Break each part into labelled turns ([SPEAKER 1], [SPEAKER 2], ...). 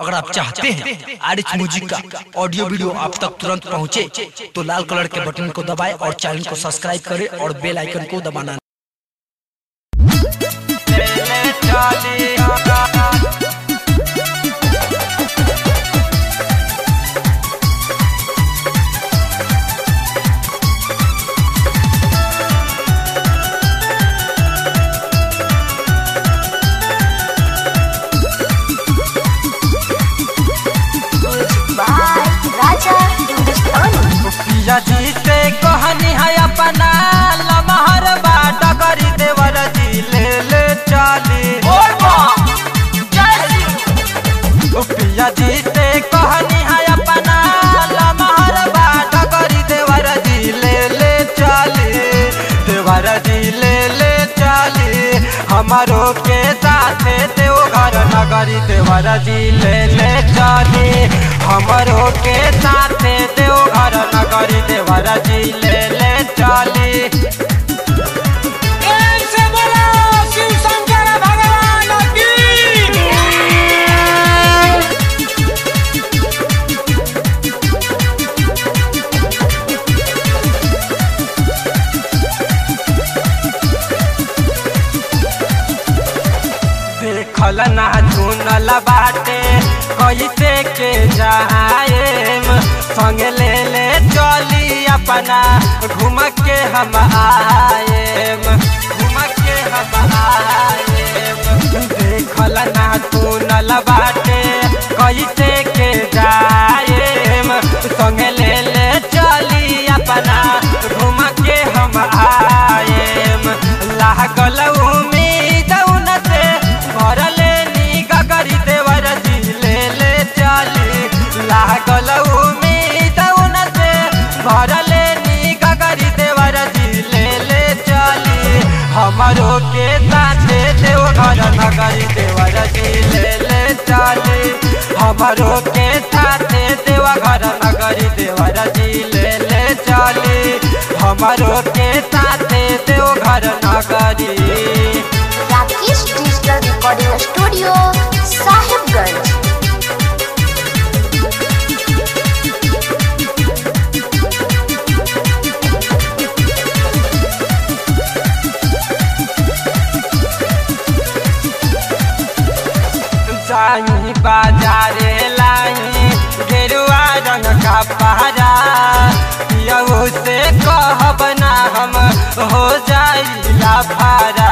[SPEAKER 1] अगर आप चाहते हैं आर एच म्यूजिक का ऑडियो वीडियो आप तक तुरंत पहुंचे, तो लाल कलर के बटन को दबाएं और चैनल को सब्सक्राइब करें और बेल आइकन को दबाना
[SPEAKER 2] बाय राजा हिंदुस्तानी
[SPEAKER 3] पिया जी से कहनी है अपना लमहर बाट करी देवर जी ले ले चाली ओ पिया जी से कहनी है अपना लमहर बाट करी देवर जी ले ले चाली देवर जी ले ले चाली हमारो के साथे देव घर नगरी देवर जी ले ले चाली हमारो के साथे देव घर नगरी देवर जी ले ले चाली देखल ना चुनल बाटे कैसे के जाएम संग ले ले चली अपना घूम के हम आएम घूम के हम आएम देखल ना चुनल बाटे कैसे के जाएम संग ले ले चली अपना घूम के हम आएम लागल उम्मीद उन से भरले नी गगरी देवर जी ले ले चली लागल उम्मीद उन से भरले नी गगरी देवर जी ले ले चली हमारो के साथे देव घर नगरी देवर जी ले ले चली हमारो के साथे देव घर नगरी देवर जी ले ले चली हमारो के साथे देव घर नगरी
[SPEAKER 2] Rakesh digital recording studio Sahibganj
[SPEAKER 3] जाई बाजारे लाई गेरुआ रंग का पहरा पियऊ से कहब ना हम हो जाई लाफारा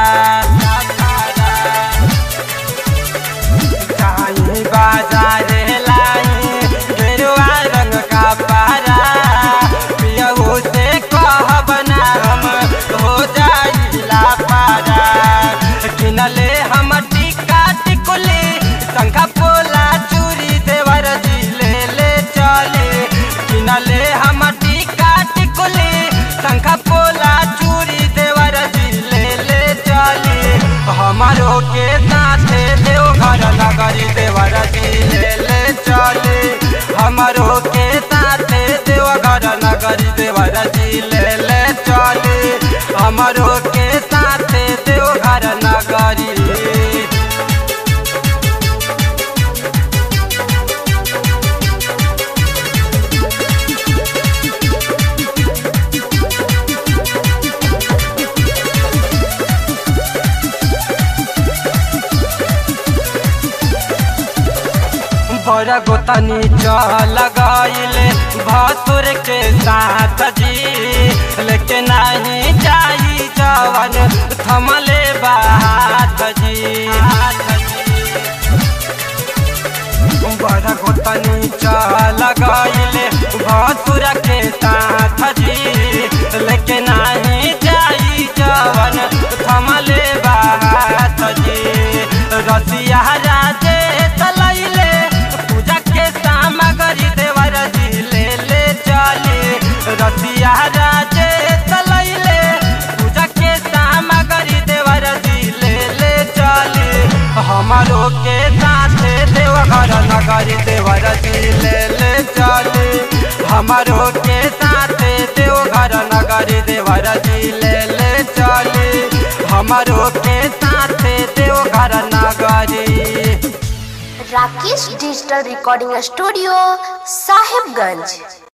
[SPEAKER 3] जाई बाजारे लाई गेरुआ रंग का पहरा पियऊ से कहब ना हम हो जाई लाफारा किनले हम टिका टिकुली शंखा पोला चूरी देवर जी ले ले चले किनले हम टिका टिकुली शंखा पोला चूरी देवर जी ले ले चले हमारो के साथे देव घर नगरी देवर जी ले ले चले हमारो के साथे देव घर नगरी देवर जी ले ले चले हमारो के साथे देव घर नगरी बड़ा गोतनी चल गईले भसुर के साथ जी लेकिन नहीं जाई जवन थमले बात जी बड़ा गोतनी चल गईले भसुर के साथ जी लेकिन नहीं जाई जवन थमले बात जी रसिया राजे तलैले पूजा के सामग्री देवर जी ले ले चले रसिया राजे तलैले पूजा के सामग्री देवर जी ले ले चले हमारो के साथे देवघर नगरी देवर जी ले ले चले हमारो के साथे देवघर नगरी देवर जी ले ले चले हमारो के साथे देवघर नगरी
[SPEAKER 2] Rakesh digital recording studio Sahibganj